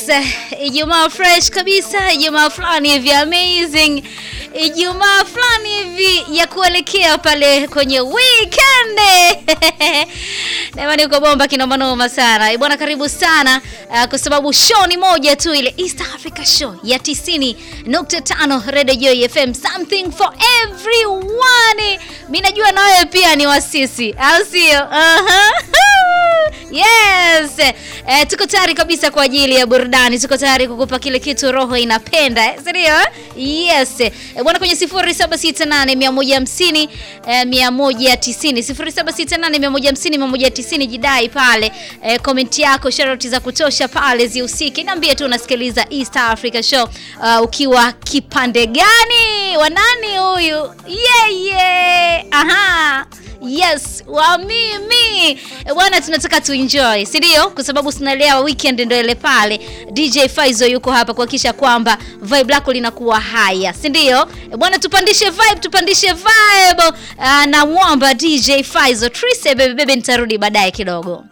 Ijumaa fresh kabisa, Ijumaa fulani hivi amazing, Ijumaa fulani hivi ya kuelekea pale kwenye weekend. Jamani, uko bomba kinoma noma sana Eh, bwana, karibu sana uh, kwa sababu show ni moja tu, ile East Africa Show ya 90.5 Radio Joy FM, something for everyone. Mimi najua na wewe pia ni wasisi, au sio? Aha. Yes. Eh, tuko tayari kabisa kwa ajili ya burudani. Tuko tayari kukupa kile kitu roho inapenda. Eh, Ndio? Yes. Eh, bwana kwenye 0768 150 eh, 190 0768 150 190 jidai pale. Eh, comment yako, sharoti za kutosha pale zihusike. Niambie tu unasikiliza East Africa Show uh, ukiwa kipande gani? Wa nani huyu? Yeah, yeah. Aha. Yes, wa mimi Eh, bwana, tunataka tuenjoy, si ndio? Kwa sababu tunalewa weekend ndio ile pale. DJ Faizo yuko hapa kuhakikisha kwamba vibe lako linakuwa haya, si ndio? Eh, bwana, tupandishe vibe, tupandishe vibe. Uh, na mwamba DJ Faizo Trise bebe bebe, nitarudi baadaye kidogo.